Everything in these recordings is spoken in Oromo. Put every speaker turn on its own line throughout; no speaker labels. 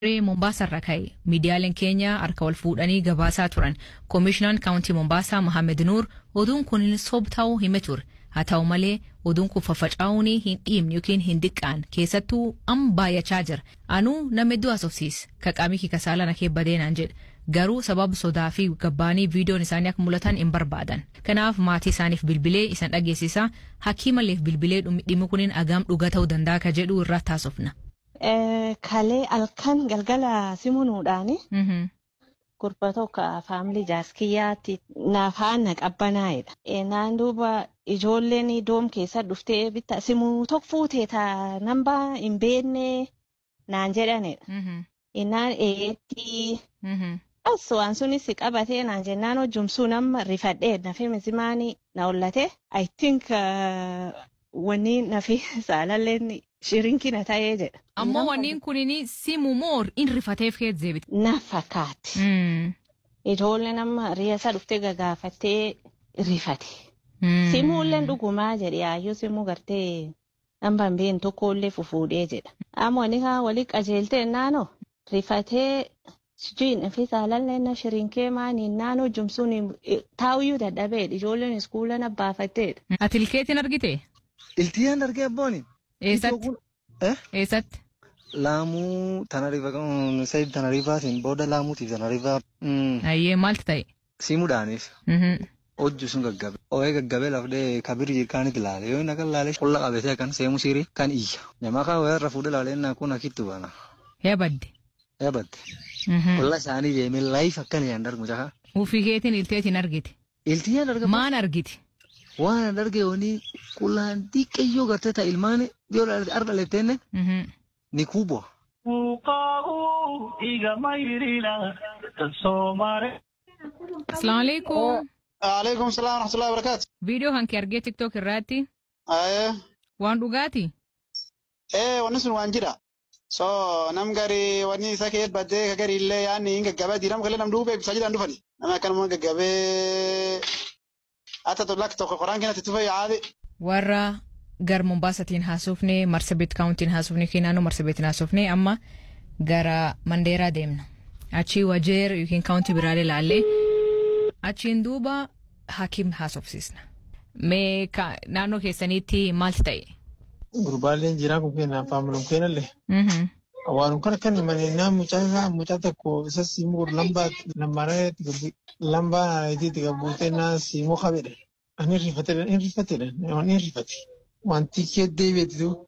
Mombaasarra ka'e miidiyaaleen keenya harka wal fuudhanii gabaasaa turan koomishinaan kaawuntii Mombaasaa Mohaammed Nuur oduun kun sob ta'uu hime ture haa ta'u malee oduun kun faffaca'uun hin dhiibne yookiin hin diqqaan keessattuu amma baay'achaa jira anuu nama hedduu haasofsiis kaqaamii kii kasaalaa na keebbadee naan jedhe garuu sababa sodaa fi gabbaanii viidiyoon isaanii akka mul'atan hin barbaadan kanaaf maatii isaaniif bilbilee isan dhageessisaa hakiimaleef bilbilee dhimmi kuniin agaam dhugaa ta'uu danda'a ka jedhu irratti haasofna.
Kalee halkan galgala simunuudhaani. Gurba tokko faamilii jaaskiyyaatti naaf haana qabbanaa'edha. Naan duuba ijoolleen doom keessa dhuftee bitta simuu tokko fuutee taa nambaa hin beekne naan jedhanidha. Innaan eetti. As waan sunis qabatee naan jennaan hojjumsuu nama rifadhee nafi misimaanii na ollate. I think wanni nafi saalalleen shirinkina ta'ee jedha.
Ammoo wanniin kunini simu moo in rifateef kee deebite.
Na fakkaatti. Ijoollee nama riyaasa dhuftee gagaafattee rifate. Simuulleen dhugumaa jedhe yaayyuu simuu gartee namba hin beekne tokkollee fufuudhee jedha. Ammoo ni haa walii qajeeltee naanoo rifatee Sijuun fi saalallee na shirinkee maaniin naannoo jumsuun taa'uyyuu dadhabeedha. Ijoolleen iskuula na baafatteedha.
Ati ilkeetiin argite?
Iltiyyaan argee abbooni.
Eessatti? Eessatti?
Laamuu Tanariifa Sayid Tanariifaatiin booda laamuutiif Tanariifaa.
Ayyee maaltu ta'e?
Simuudhaanis. Hojju sun gaggabe. Ooyee gaggabee lafdee kabiri jirkaanit ilaale. Yoo inni akka ilaale qolla qabatee kan seemu sirii kan iyya. Namaa kan wayarra fuudhe ilaalee innaa kun akittu baana.
Yabadde.
Yabadde. Qolla isaanii deemee laayif akkan yaan darbu jaha.
Ufii keetiin ilteetiin argite.
Iltiyyaan argama.
Maan argite?
Waan arge wani qulaan xiqqeeyyoo gartee ta'a ilmaan yoo arga leettenne ni kubwa.
Asalaamu alaikum.
Alaikum salaam wa rahmatullahi wa barakatuh.
Viidiyoo hanki argee tiktook irraatti
Ayee.
waan dhugaati.
Eh wanni sun waan jira. So nam gari wanni isa kee baddee ka gari illee yaanni hin gaggabee diinam kalee nam duubee bisaa jedhan dhufani. Nama akkanuma gaggabee hatta tollak tokko qoraan keenyatti tufe yaade.
Warra gar Mombaasatiin haasofne Marsabit kaawuntiin haasofne naannoo Marsabitiin haasofne amma gara Mandeeraa deemna. Achii Wajeer yookiin kaawuntii biraalee ilaallee achiin duuba hakiim haasofsiisna. Mee naannoo keessaniitti maalti ta'e?
Gurbaaleen jiraa kun kenna faamilum kennallee. Waan kana kan mane na mucaa isaa mucaa tokko isa siimuu lambaa lambaaree lambaa naayitiitti gabuutee na siimuu qabedha. Ani rifate ani rifatedha ani rifate. Wanti kee deebiitu.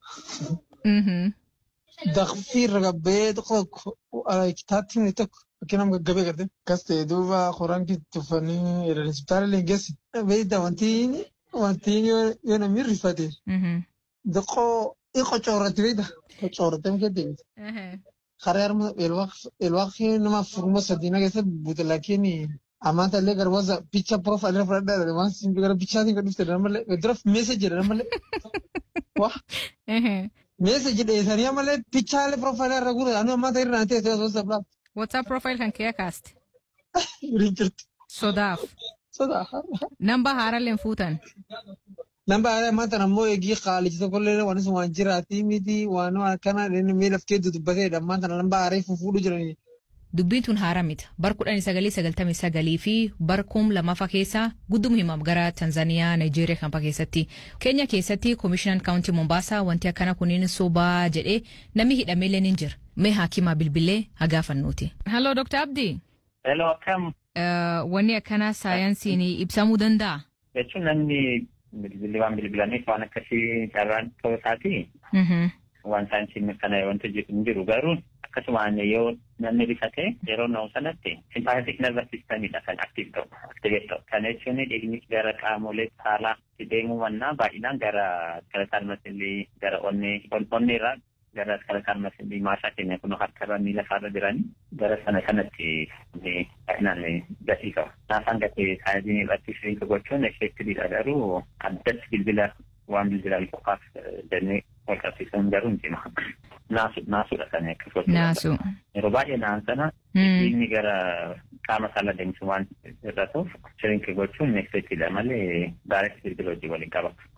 Daqfii ragabbee tokko kitaatti himne tokko fakkiin nama gaggabee garte. Kas ta'e duuba qoraan tuffanii jedhan hospitaala illee geessi. Beeyda wanti wanti yoo namni rifate. Daqoo iqo coorratti beekta. Coorrattee kee deemte. Karaa harma elwaaqii nama furuma sadiina keessa buute laakiin amanta illee gara wasa picha profaayil irra fudhadhaa waan sin gara pichaatiin kan dhufte namallee dura meeseji jedha namallee. Waa. Meeseji dheessanii amalee pichaalee profaayilii irra guura anu amanta irra naan teessee osoo sablaa.
WhatsApp profile kan kee kaaste.
Waliin jirti.
Sodaaf.
Sodaa.
Namba haaralleen fuutan.
Namba aadaa maanta ammoo eegii qaaliji tokkollee waan sun waan jiraatii miti waan akkana miila of keetti dubbateedha maanta namba aadaa fufuudhu jiranii.
Dubbiin tun haara miti. Bar kudhanii sagalii sagaltamii sagalii fi bar kum lamaffaa keessaa gudduma himam gara Tanzaniyaa, Nigeeriyaa kanfaa keessatti. Keenya keessatti koomishinaan kaawuntii Mombaasaa wanti akkana kuniin sobaa jedhee namni hidhameellee ni jira. Mee haakimaa bilbilee haa gaafannuuti. Halloo Dr. Abdii.
Hello akkam.
Wanni akkanaa saayinsiin ibsamuu danda'a?
Jechuun namni bilbilli waan bilbilaniif waan akkasii carraan ta'uu isaati. Waan saayinsiin mirkanaa'e wanti hin jiru garuu akkasumaan yoo namni rifate yeroo na'u sanatti simpaatik nervous systemidha kan aktiif ta'u aktiveet ta'u. Kana jechuun dhiigni gara qaamolee saalaa deemuu mannaa baay'inaan gara skeletal muscle gara onnee onneerraa gara skeletal muscle maasaa keenya kun harkarra miila faarra jiranii gara sana kanatti baay'inaan gatii qaba. Naafaan gatii saayinsiin irratti shiriinka gochuun effeektiviidha garuu addatti bilbila waan bilbilaan qofaaf jennee wal qabsiisuun garuu hin cima. Naasu naasuudha kan akkas gochuudha.
Naasu.
Yeroo baay'ee naan sana dhiigni gara qaama saala deemsu waan irra ta'uuf shiriinka gochuun effeektiidha malee daaretti bilbila hojii waliin qaba.